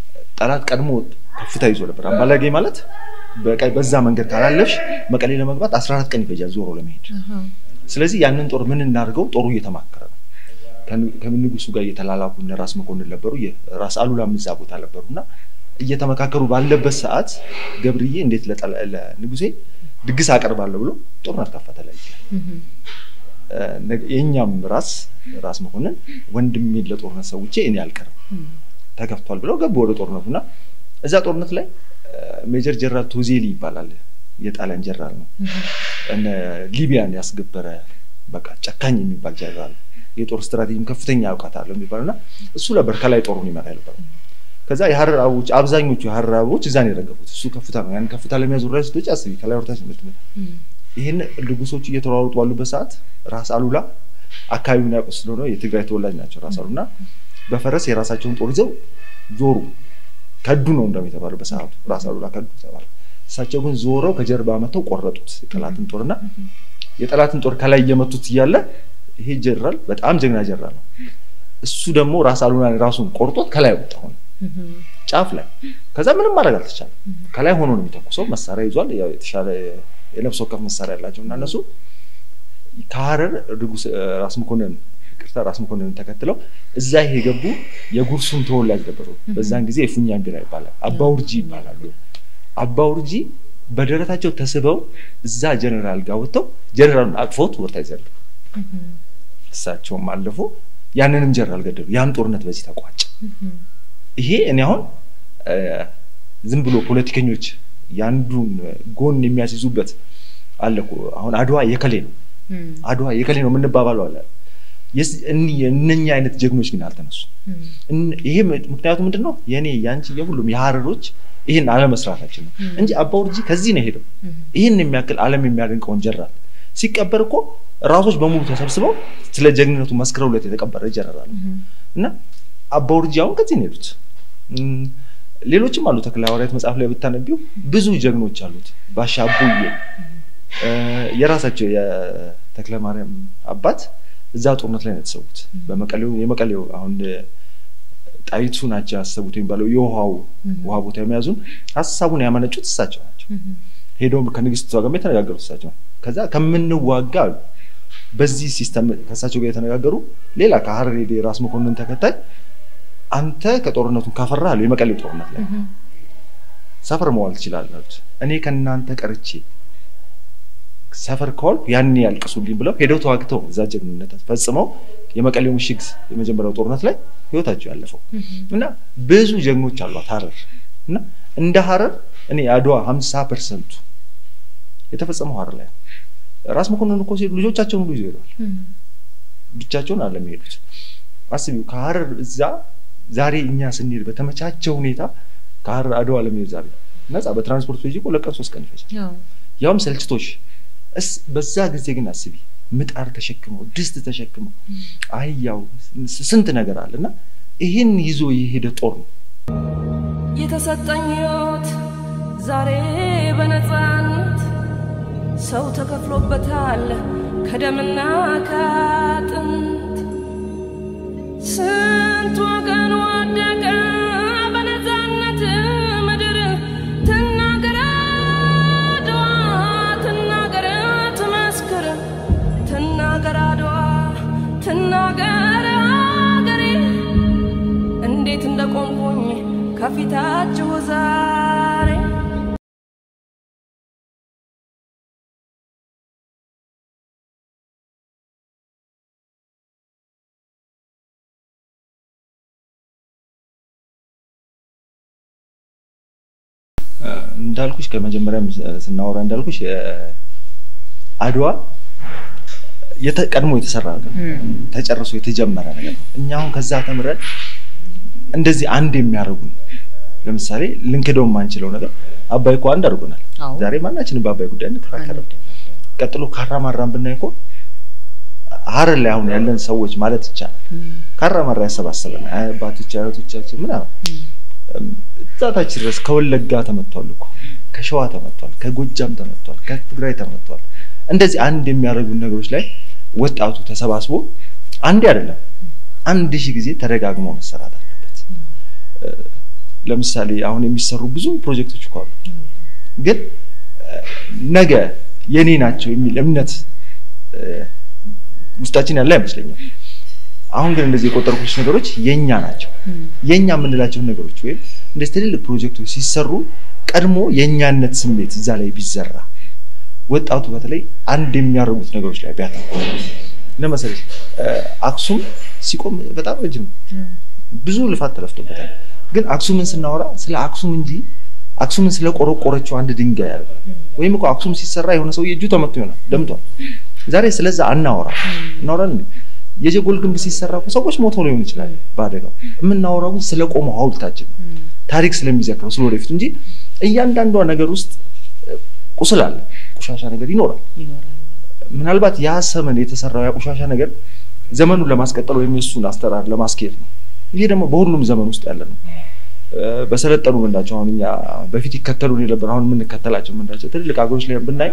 ጠላት ቀድሞ ከፍታ ይዞ ነበር። አምባላጌ ማለት በቀይ በዛ መንገድ ካላለፍሽ መቀሌ ለመግባት 14 ቀን ይፈጃል ዞሮ ለመሄድ። ስለዚህ ያንን ጦር ምን እናድርገው? ጦሩ እየተማከረ ነው። ከንጉሱ ጋር እየተላላኩ እነ ራስ መኮንን ነበሩ፣ ራስ አሉላም እዛ ቦታ ነበሩ እና እየተመካከሩ ባለበት ሰዓት ገብርዬ እንዴት ለንጉሴ ድግስ አቀርባለሁ ብሎ ጦርነት ከፈተ ላይ የእኛም ራስ ራስ መኮንን ወንድሜን ለጦርነት ሰውቼ እኔ አልቀርም ተከፍቷል ብለው ገቡ ወደ ጦርነቱ እና እዛ ጦርነት ላይ ሜጀር ጀነራል ቶዜሊ ይባላል የጣሊያን ጀነራል ነው። እነ ሊቢያን ያስገበረ በቃ ጨካኝ የሚባል ጀነራል የጦር ስትራቴጂም ከፍተኛ እውቀት አለው የሚባለው እና እሱ ነበር ከላይ ጦሩን ይመራ የነበረው። ከዛ የሀረር አበቦች አብዛኞቹ የሀረር አበቦች እዛ ነው የረገፉት። እሱ ከፍታ ነው። ያን ከፍታ ለሚያዙ ራይ ስቶች አስቢ ከላይ ወርታች ምት ይህን ንጉሶቹ እየተሯሩጡ ባሉበት ሰዓት ራስ አሉላ አካባቢውን ያውቁ ስለሆነ የትግራይ ተወላጅ ናቸው። ራስ አሉላ በፈረስ የራሳቸውን ጦር ይዘው ዞሩ። ከዱ ነው እንደውም የተባለው በሰዓቱ ራስ አሉላ ከዱ ተባለ። እሳቸው ግን ዞረው ከጀርባ መተው ቆረጡት የጠላትን ጦርና የጠላትን ጦር ከላይ እየመቱት እያለ ይሄ ጀነራል በጣም ጀግና ጀነራል ነው። እሱ ደግሞ ራስ አሉላን ራሱን ቆርጦት ከላይ ወጣ ሆነ ጫፍ ላይ። ከዛ ምንም ማድረግ አልተቻለም። ከላይ ሆኖ ነው የሚተኩሰው። መሳሪያ ይዟል። ያው የተሻለ የነፍስ ወከፍ መሳሪያ ያላቸው እና እነሱ ከሀረር ንጉስ ራስ መኮንን ቅርታ ራስ መኮንን ተከትለው እዛ ይሄ የገቡ የጉርሱም ተወላጅ ነበሩ። በዛን ጊዜ የፉኛን ቢራ ይባላል። አባውርጂ ይባላሉ። አባውርጂ በደረታቸው ተስበው እዛ ጀነራል ጋር ወጥተው ጀነራሉን አቅፎት ወርታ ይዘሉ እሳቸውም አለፉ። ያንንም ጀነራል ገደሉ። ያም ጦርነት በዚህ ተቋጨ። ይሄ እኔ አሁን ዝም ብሎ ፖለቲከኞች የአንዱን ጎን የሚያስይዙበት አለ እኮ አሁን አድዋ የከሌ ነው አድዋ የከሌ ነው የምንባባለው አለ። እነኛ አይነት ጀግኖች ግን አልተነሱ። ይሄ ምክንያቱ ምንድን ነው? የእኔ የአንቺ የሁሉም የሀረሮች ይህን አለመስራታችን ነው እንጂ አባውርጂ ከዚህ ነው ሄደው ይህን የሚያክል ዓለም የሚያደንቀውን ጀነራል ሲቀበር እኮ ራሶች በሙሉ ተሰብስበው ስለ ጀግንነቱ መስክረውለት የተቀበረ ጀነራል እና አባውርጂ አሁን ከዚህ ነው ሄዱት። ሌሎችም አሉ። ተክለ ሐዋርያት መጽሐፍ ላይ ብታነቢው ብዙ ጀግኖች አሉት። ባሻ አቦዬ የራሳቸው የተክለ ማርያም አባት እዛ ጦርነት ላይ ነው የተሰዉት። በመቀሌው የመቀሌው አሁን ጣይቱ ናቸው ያሰቡት የሚባለው የውሃው ውሃ ቦታ የሚያዙን ሀሳቡን ያመነጩት እሳቸው ናቸው። ሄደውም ከንግስቷ ጋር የተነጋገሩት እሳቸው ከዛ ከምንዋጋ አሉ በዚህ ሲስተም ከእሳቸው ጋር የተነጋገሩ ሌላ ከሀረር ሄደ የራስ መኮንን ተከታይ አንተ ከጦርነቱን ካፈራ አሉ የመቀሌው ጦርነት ላይ ሰፈር መዋል ትችላለህ አሉት። እኔ ከእናንተ ቀርቼ ሰፈር ከዋልኩ ያኔ ያልቅሱልኝ ብለው ሄደው ተዋግተው እዛ ጀግንነት ፈጽመው የመቀሌው ምሽግ የመጀመሪያው ጦርነት ላይ ህይወታቸው ያለፈው እና ብዙ ጀግኖች አሏት ሀረር እና እንደ ሀረር እኔ አድዋ ሀምሳ ፐርሰንቱ የተፈጸመው ሀረር ላይ ነው። ራስ መኮንን እኮ ሲሄዱ ልጆቻቸውን ሁሉ ይዘው ሄደዋል። ብቻቸውን አለም የሄዱት። አስቢው ከሀረር እዛ ዛሬ እኛ ስንሄድ በተመቻቸ ሁኔታ ከሀረር አድዋ ለመሄድ ዛሬ ነፃ በትራንስፖርት ቤጂ ለቀን ሶስት ቀን ይፈጃል። ያውም ሰልችቶሽ እስ በዛ ጊዜ ግን አስቢ ምጣር ተሸክመው ድስት ተሸክመው አህያው ስንት ነገር አለ እና ይህን ይዞ የሄደ ጦር ነው
የተሰጠኝ ህይወት ዛሬ በነፃነት ሰው ተከፍሎበታል ከደምና ከአጥንት ስንት ወገን ወደቀ በነፃነት ምድር ትናገር አድዋ ትናገር ትመስክር ትናገር አድዋ ትናገር አገሬ እንዴት እንደቆምኩኝ ከፊታችሁ ዛሬ
እንዳልኩሽ ከመጀመሪያም ስናወራ እንዳልኩሽ አድዋ ቀድሞ የተሰራ ነገር ተጨርሶ የተጀመረ ነገር ነው። እኛ አሁን ከዛ ተምረን እንደዚህ አንድ የሚያደርጉን ለምሳሌ ልንክደው የማንችለው ነገር አባይ እኮ አንድ አድርጎናል። ዛሬ ማናችንም በአባይ ጉዳይ እንከራከርም። ቀጥሎ ካራማራን ብናይ እኮ ሀረር ላይ አሁን ያለን ሰዎች ማለት ይቻላል ካራማራ ያሰባሰበን አባቶች አያቶቻችን ምናምን እዛታች ድረስ ከወለጋ ተመቷል እኮ ከሸዋ ተመቷል፣ ከጎጃም ተመቷል፣ ከትግራይ ተመቷል። እንደዚህ አንድ የሚያደርጉን ነገሮች ላይ ወጣቱ ተሰባስቦ አንዴ አይደለም አንድ ሺህ ጊዜ ተደጋግሞ መሰራት አለበት። ለምሳሌ አሁን የሚሰሩ ብዙ ፕሮጀክቶች እኮ አሉ። ግን እ፣ ነገ የኔ ናቸው የሚል እምነት እ፣ ውስጣችን ያለ አይመስለኝም። አሁን ግን እንደዚህ የቆጠርኩት ነገሮች የኛ ናቸው። የኛ የምንላቸውን ነገሮች ወይም እንደዚህ ትልልቅ ፕሮጀክቶች ሲሰሩ ቀድሞ የእኛነት ስሜት እዛ ላይ ቢዘራ ወጣቱ በተለይ አንድ የሚያደርጉት ነገሮች ላይ ቢያተኩር ለመሰለሽ እ፣ አክሱም ሲቆም በጣም ረጅም ነው። ብዙ ልፋት ተለፍቶበታል። ግን አክሱምን ስናወራ ስለ አክሱም እንጂ አክሱምን ስለ ቆረቆረችው አንድ ድንጋይ ያለ ወይም እኮ አክሱም ሲሰራ የሆነ ሰው እጁ ተመቶ ይሆናል ደምቷል። ዛሬ ስለዛ አናወራ እናወራል እንዴ? የጀጎል ግንብ ሲሰራ እኮ ሰዎች ሞተው ሊሆን ይችላል በአደጋው። የምናወራው ግን ስለ ቆመው ሐውልታችን ነው ታሪክ ስለሚዘክረው ስለ ወደፊቱ እንጂ እያንዳንዷ ነገር ውስጥ እ፣ ቁስል አለ፣ ቆሻሻ ነገር ይኖራል።
ይኖራል።
ምናልባት ያ ዘመን የተሰራው ያ ቆሻሻ ነገር ዘመኑን ለማስቀጠል ወይም የእሱን አስተራር ለማስኬድ ነው። ይሄ ደግሞ በሁሉም ዘመን ውስጥ ያለ ነው። እ፣ በሰለጠኑ ምንላቸው አሁን እኛ በፊት ይከተሉን የነበር አሁን የምንከተላቸው ምንላቸው ትልልቅ ሀገሮች ላይ ብናይ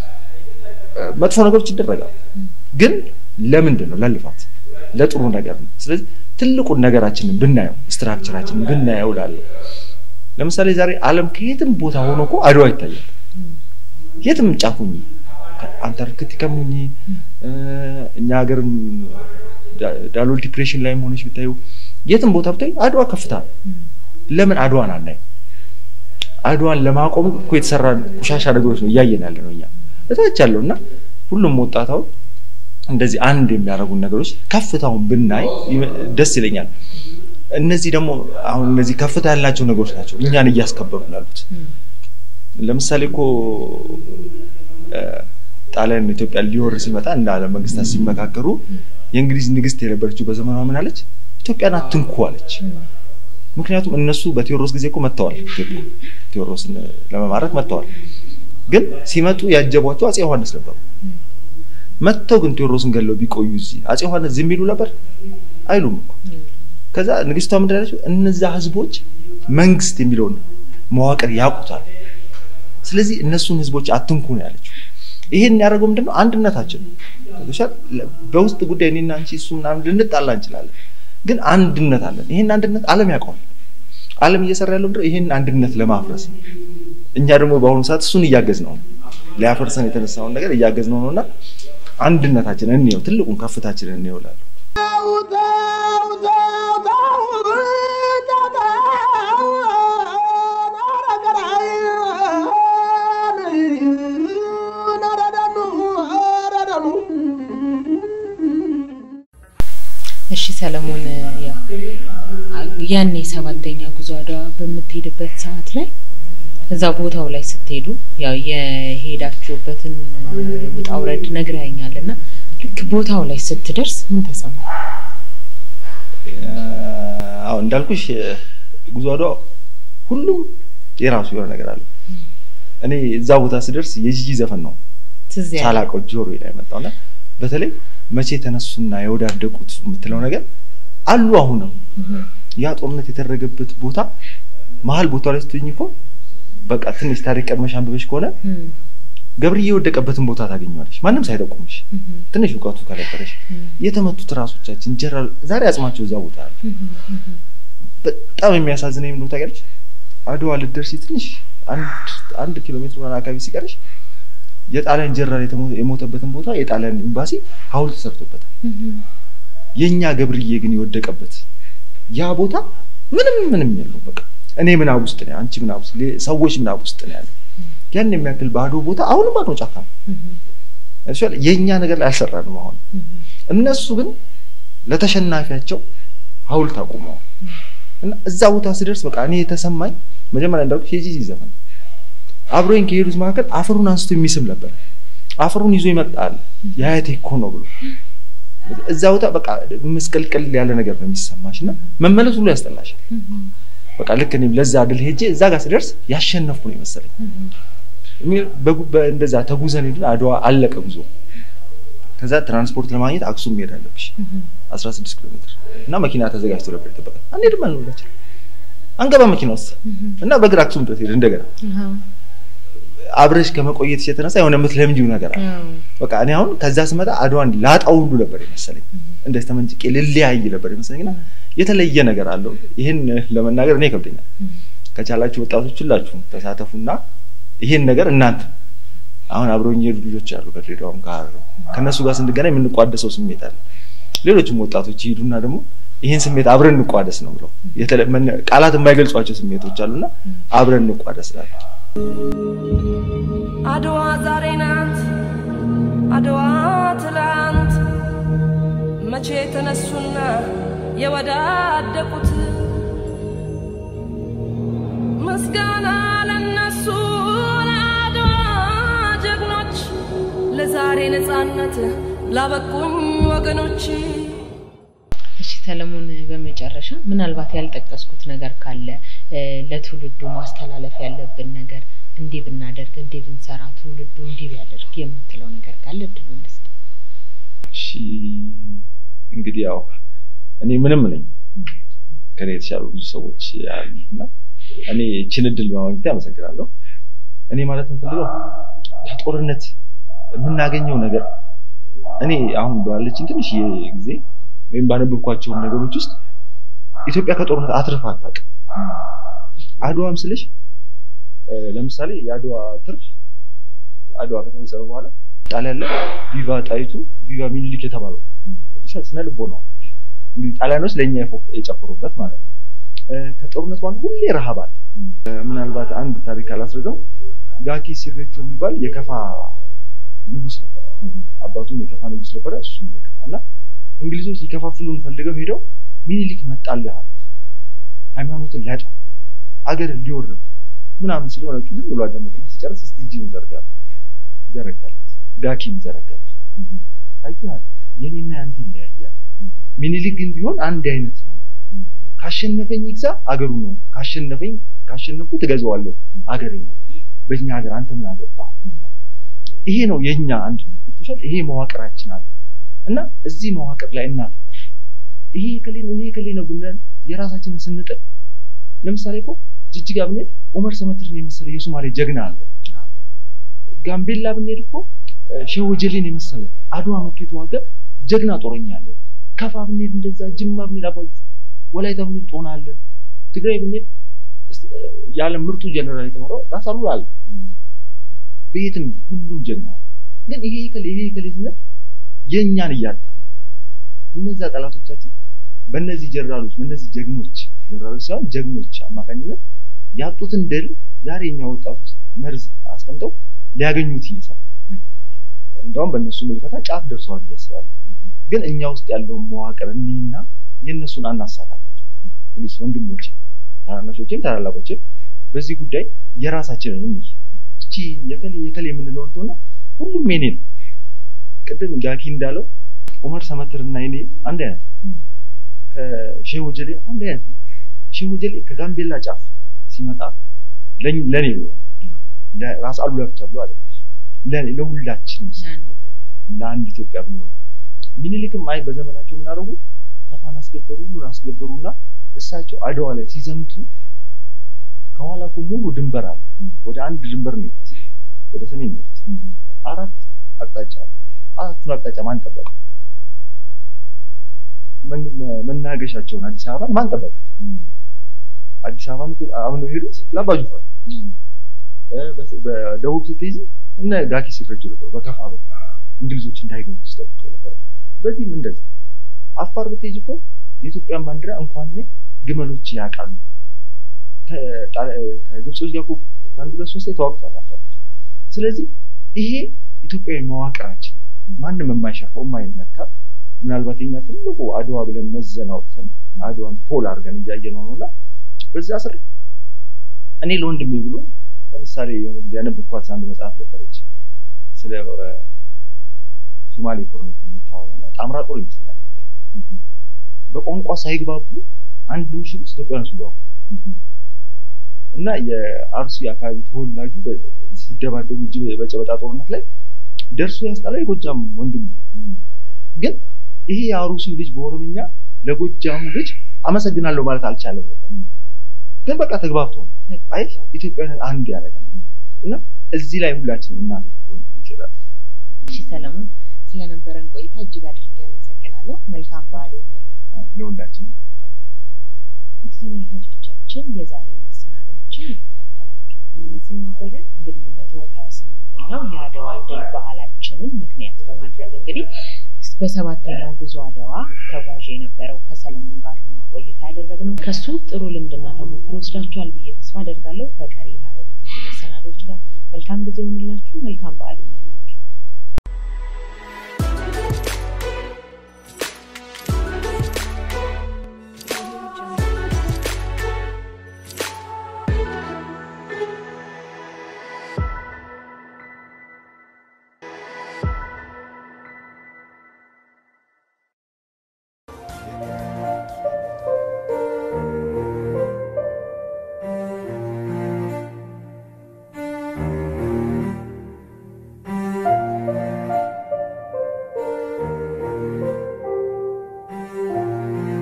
እ፣ መጥፎ ነገሮች ይደረጋሉ። ግን ለምንድን ነው? ለልፋት ለጥሩ ነገር ነው። ስለዚህ ትልቁን ነገራችንን ብናየው ስትራክቸራችንን ብናየው ላለው ለምሳሌ ዛሬ ዓለም ከየትም ቦታ ሆኖ እኮ አድዋ ይታያል። የትም ጫፉኝ አንታርክቲካም ሁኚ እ፣ እኛ ሀገርም ዳ- ዳሎል ዲፕሬሽን ላይም ሆነች ብታዩ የትም ቦታ ብታዩ አድዋ ከፍታ ነው። ለምን አድዋን አናይም? አድዋን ለማቆም እኮ የተሰራ ቆሻሻ ነገሮች ነው እያየን ያለ ነው እኛ እታች ያለው እና ሁሉም ወጣታው እንደዚህ አንድ የሚያደርጉን ነገሮች ከፍታውን ብናይ ይመ- ደስ ይለኛል። እነዚህ ደግሞ አሁን እነዚህ ከፍታ ያላቸው ነገሮች ናቸው እኛን እያስከበሩ ያሉት። ለምሳሌ እኮ እ፣ ጣሊያን ኢትዮጵያ ሊወር ሲመጣ እንደ ዓለም መንግስታት ሲመካከሩ የእንግሊዝ ንግስት የነበረችው በዘመኗ ምን አለች? ኢትዮጵያን አትንኩ አለች። ምክንያቱም እነሱ በቴዎድሮስ ጊዜ እኮ መጥተዋል። ኢትዮጵያ ቴዎድሮስን ለመማረክ መጥተዋል። ግን ሲመጡ ያጀቧቸው አፄ ዮሐንስ ነበሩ። መጥተው ግን ቴዎድሮስን ገለው ቢቆዩ እዚህ አፄ ዮሐንስ ዝም ይሉ ነበር? አይሉም እኮ። ከዛ ንግስቷ ምንድን ያለችው እነዛ ህዝቦች መንግስት የሚለውን መዋቅር ያውቁታል። ስለዚህ እነሱን ህዝቦች አትንኩ ነው ያለችው። ይሄን ያደረገው ምንድነው? አንድነታችን ነው። ገብቶሻል? በውስጥ ጉዳይ እኔና አንቺ እሱ ምናምን ልንጣላ እንችላለን፣ ግን አንድነት አለን። ይሄን አንድነት ዓለም ያውቀዋል። ዓለም እየሰራ ያለው ምንድነው? ይሄን አንድነት ለማፍረስ ነው። እኛ ደግሞ በአሁኑ ሰዓት እሱን እያገዝ ነው ሊያፈርሰን የተነሳውን ነገር እያገዝ ነው ነውና አንድነታችን እንየው፣ ትልቁን ከፍታችንን እንየው እላለሁ።
እሺ ሰለሞን፣ ያው ያኔ ሰባተኛ ጉዞ አድዋ በምትሄድበት ሰዓት ላይ እዛ ቦታው ላይ ስትሄዱ ያው የሄዳችሁበትን ውጣ ውረድ ነግረኸኛል እና ልክ ቦታው ላይ ስትደርስ ምን ተሰማ?
አዎ እንዳልኩሽ ጉዞ አድዋ ሁሉም የራሱ የሆነ ነገር አለ። እኔ እዛ ቦታ ስደርስ የጂጂ ዘፈን ነው
ትዝ ያለ
ሳላውቀው ጆሮ ላይ መጣውና በተለይ መቼ ተነሱና የወዳደቁት የምትለው ነገር አሉ። አሁንም ያ ጦርነት የተደረገበት ቦታ መሀል ቦታ ላይ ስትኝ እኮ በቃ ትንሽ ታሪክ ቀድመሽ አንብበሽ ከሆነ
እም፣
ገብርዬ የወደቀበትን ቦታ ታገኘዋለሽ፣ ማንም ሳይጠቁምሽ
እም፣
ትንሽ እውቀቱ ከነበረሽ።
እም፣
የተመቱት ራሶቻችን ጀነራል ዛሬ አጽማቸው እዛ ቦታ አለ።
እም፣ እም፣
በጣም የሚያሳዝነኝ ምን ታውቂያለሽ? አድዋ ልትደርሺ ትንሽ አንድ አንድ ኪሎ ሜትር ምናምን አካባቢ ሲቀርሽ የጣሊያን ጀነራል የተሞ- የሞተበትን ቦታ የጣሊያን ኤምባሲ ሐውልት ተሰርቶበታል።
እም፣
የኛ ገብርዬ ግን የወደቀበት ያ ቦታ ምንም ምንም የለው። በቃ እኔ ምናብ ውስጥ ነው፣ አንቺ ምናብ ውስጥ፣ ሌ- ሰዎች ምናብ ውስጥ ነው ያለው። ያን የሚያክል ባዶ ቦታ አሁንም ባዶ ጫካ ነው።
እም፣
እሺ፣ የኛ ነገር ላይ አልሰራንም። አሁን
እም፣
እነሱ ግን ለተሸናፊያቸው ሐውልት አቁመዋል። እና እዛ ቦታ ስደርስ በቃ እኔ የተሰማኝ መጀመሪያ እንዳልኩት የጂጂ ዘፈን አብሮኝ ከሄዱት መካከል አፈሩን አንስቶ የሚስም ነበር። አፈሩን ይዞ ይመጣል የአያቴ እኮ ነው ብሎ እዛ ቦታ በቃ ምስቅልቅል ያለ ነገር ነው የሚሰማሽ እና መመለስ ሁሉ ያስጠላሻል።
እም፣
በቃ ልክ እኔም ለዛ ድል ሄጄ እዛ ጋር ስደርስ ያሸነፍኩ ነው የመሰለኝ።
እም፣
እሚ- በጉ- በ- እንደዛ ተጉዘን ሄድን። አድዋ አለቀ ጉዞ። ከዛ ትራንስፖርት ለማግኘት አክሱም መሄድ አለብሽ
እም፣
16 ኪሎ ሜትር እና መኪና ተዘጋጅቶ ነበር የጠበቀን። አንሄድም አልን ሁላችን አንገባ መኪና ውስጥ
እም፣
እና በእግር አክሱም ድረስ ሄድ እንደገና
አሃ፣
አብረሽ ከመቆየትሽ የተነሳ የሆነ የምትለምጂው ነገር አለ።
አዎ፣
በቃ እኔ አሁን ከዛ ስመጣ አድዋን ላጣው ሁሉ ነበር የመሰለኝ። እንደዚህ ተመንጭቄ ልለያይ ነበር የመሰለኝ እና የተለየ ነገር አለው። ይህን ለመናገር እኔ ይከብደኛል። ከቻላችሁ ወጣቶች ሁላችሁም ተሳተፉና ይሄን ነገር እናንተ አሁን አብረውኝ የሄዱ ልጆች አሉ ከድሬዳዋም ከሀረር ከእነሱ ጋር ስንገናኝ የምንቋደሰው ስሜት አለ። ሌሎችም ወጣቶች ይሄዱና ደግሞ ይህን ስሜት አብረን እንቋደስ ነው ብለው ቃላት የማይገልጿቸው ስሜቶች አሉና አብረን እንቋደስ ላለ
አድዋ ዛሬ ናት፣ አድዋ ትላንት መቼ የተነሱና የወዳደቁት ምስጋና ለነሱ ለአድዋ ጀግኖች ለዛሬ ነፃነት ላበቁኝ ወገኖች።
እሺ ሰለሞን፣ በመጨረሻ ምናልባት ያልጠቀስኩት ነገር ካለ ለትውልዱ ማስተላለፍ ያለብን ነገር እንዲህ ብናደርግ እንዲህ ብንሰራ ትውልዱ እንዲህ ቢያደርግ የምትለው ነገር ካለ እድሉን ልስጥ።
እሺ እንግዲህ ያው እኔ ምንም ነኝ ከኔ የተሻሉ ብዙ ሰዎች አሉና እኔ ይህችን እድል በማግኘት አመሰግናለሁ። እኔ ማለት የምፈልገው ከጦርነት የምናገኘው ነገር እኔ አሁን ባለችኝ ትንሽ ጊዜ ወይም ባነበብኳቸው ነገሮች ውስጥ ኢትዮጵያ ከጦርነት አትርፋ አታውቅም። አድዋም ስልሽ ለምሳሌ የአድዋ ትርፍ አድዋ ከተፈጸመ በኋላ ጣሊያን ላይ ቪቫ ጣይቱ ቪቫ ሚኒሊክ የተባለው ስነ ልቦ ነው እንግዲህ ጣሊያኖች ለእኛ የጨፈሩበት ማለት ነው። ከጦርነት በኋላ ሁሌ ረሃብ አለ። ምናልባት አንድ ታሪክ አላስረዘው ጋኪ ሲሬቾ የሚባል የከፋ ንጉስ ነበር። አባቱም የከፋ ንጉስ ነበረ፣ እሱም የከፋ እና እንግሊዞች ሊከፋፍሉን ፈልገው ሄደው ሚኒሊክ መጣልህ አሉት። ሃይማኖትን ሊያጠፋ አገር ሊወርብ ምናምን ስለሆነች ዝም ብሎ አዳመጥና ሲጨርስ እስቲ እጅን ዘርጋ ዘረጋለት። ጋኪም ዘረጋለት። አያል የኔና ያንተ ይለያያል። ሚኒሊክ ግን ቢሆን አንድ አይነት ነው። ካሸነፈኝ ይግዛ አገሩ ነው፣ ካሸነፈኝ ካሸነፍኩ ትገዛዋለሁ አገሬ ነው። በእኛ ሀገር አንተ ምን አገባ? ይሄ ነው የኛ አንድነት። ገብቶሻል? ይሄ መዋቅራችን አለ እና እዚህ መዋቅር ላይ እናተኩር። ይሄ ከሌ ነው ይሄ ከሌ ነው ብንል የራሳችንን ስንጥል፣ ለምሳሌ እኮ ጅጅጋ ብንሄድ ኦመር ሰመትርን የመሰለ የሶማሌ ጀግና አለ። ጋምቤላ ብንሄድ እኮ ሼህ ወጀሌን የመሰለ አድዋ መጥቶ የተዋጋ ጀግና ጦረኛ አለ። ከፋ ብንሄድ እንደዛ፣ ጅማ ብንሄድ አባ ወላይታ ብንሄድ ጦና አለ። ትግራይ ብንሄድ የዓለም ምርጡ ጀነራል የተመራው ራስ አሉላ አለ። በየትም ሁሉም ጀግና አለ። ግን ይሄ ከሌ ይሄ ከሌ ስንል የእኛን እያጣ እነዛ ጠላቶቻችን በእነዚህ ጀነራሎች በእነዚህ ጀግኖች ጀነራሎች ሳይሆን ጀግኖች አማካኝነት ያጡትን ድል ዛሬ እኛ ወጣት ውስጥ መርዝ አስቀምጠው ሊያገኙት እየሰሩ እንደውም በእነሱ ምልከታ ጫፍ ደርሰዋል ብዬ አስባለሁ። ግን እኛ ውስጥ ያለውን መዋቅር እኒና የእነሱን አናሳካላቸው። ፕሊስ ወንድሞቼ፣ ታናናሾቼም ታላላቆቼም በዚህ ጉዳይ የራሳችንን እንይ። እቺ የከሌ የከሌ የምንለውን ተውና ሁሉም የኔ ነው። ቅድም ጋኪ እንዳለው ኡመር ሰመትርና የኔ አንድ አይነት ከሼህ ወጀሌ አንድ አይነት ነው። ሼህ ወጀሌ ከጋምቤላ ጫፍ ሲመጣ ለኔ ብሎ ለራስ አሉላ ብቻ ብሎ አይደለም፣ ለኔ ለሁላችንም ለአንድ ኢትዮጵያ ብሎ ነው። ሚኒሊክም አይ በዘመናቸው ምን አደረጉ? ከፋን አስገበሩ፣ ሁሉን አስገበሩና እሳቸው አድዋ ላይ ሲዘምቱ ከኋላ እኮ ሙሉ ድንበር አለ። ወደ አንድ ድንበር ነው የሄዱት፣ ወደ ሰሜን ነው የሄዱት። አራት አቅጣጫ አለ። አራቱን አቅጣጫ ማን ጠበቀው? መናገሻቸውን አዲስ አበባን ማን ጠበቃቸው? አዲስ አበባን አምነው የሄዱት ለአባ ጁፋር። በደቡብ ስትሄጂ እነ ጋኪ ሲረጁ ነበሩ። በከፋ በኩል እንግሊዞች እንዳይገቡ ሲጠብቁ የነበረው። በዚህም እንደዚህ አፋር ብትሄጂ እኮ የኢትዮጵያን ባንዲራ እንኳን እኔ ግመሎች ያውቃሉ። ከግብጾች ጋር ከአንድ ሁለት ሶስት ተዋግቷል አፋሮች። ስለዚህ ይሄ ኢትዮጵያዊ መዋቅራችን ነው። ማንም የማይሸርፈው የማይነካ ምናልባት የኛ ትልቁ አድዋ ብለን መዘን አውጥተን አድዋን ፖል አድርገን እያየ ነው ነውና በዛ ስር እኔ ለወንድሜ ብሎ ለምሳሌ የሆነ ጊዜ ያነበብኳት አንድ መጽሐፍ ነበረች ስለ ሶማሌ ጦርነት የምታወራና ጣምራ ጦር ይመስለኛል የምትለው በቋንቋ ሳይግባቡ አንድ ምሽግ ውስጥ ኢትዮጵያውያን ሲዋጉ እና የአርሲ አካባቢ ተወላጁ ሲደባደቡ እጅ በጨበጣ ጦርነት ላይ ደርሶ ያስጣለው የጎጃም ወንድሙ ግን ይሄ የአሩሲው ልጅ በኦሮምኛ ለጎጃሙ ልጅ አመሰግናለሁ ማለት አልቻለም ነበር። ግን በቃ ተግባብተዋል። አይ ኢትዮጵያዊነት አንድ ያደርገናል እና እዚህ ላይ ሁላችንም እናተኩር ይችላል።
እሺ ሰለሞን፣ ስለነበረን ቆይታ እጅግ አድርጌ አመሰግናለሁ። መልካም በዓል ይሆንልን
ለሁላችንም
ውድ ተመልካቾቻችን የዛሬው መሰናዶችን የተከታተላችሁትን ይመስል ነበረ። እንግዲህ መቶ ሀያ ስምንተኛው የአድዋ ድል በዓላችንን ምክንያት በማድረግ እንግዲህ በሰባተኛው ጉዞ አድዋ ተጓዥ የነበረው ከሰለሞን ጋር ነው ቆይታ ያደረግነው። ከሱ ጥሩ ልምድና ተሞክሮ ወስዳችኋል ብዬ ተስፋ አደርጋለሁ። ከቀሪ የሀረሪ ቲቪ መሰናዶች ጋር መልካም ጊዜ ይሆንላችሁ። መልካም በዓል ይሆንላችሁ።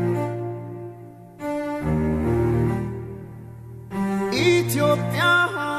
ኢትዮጵያ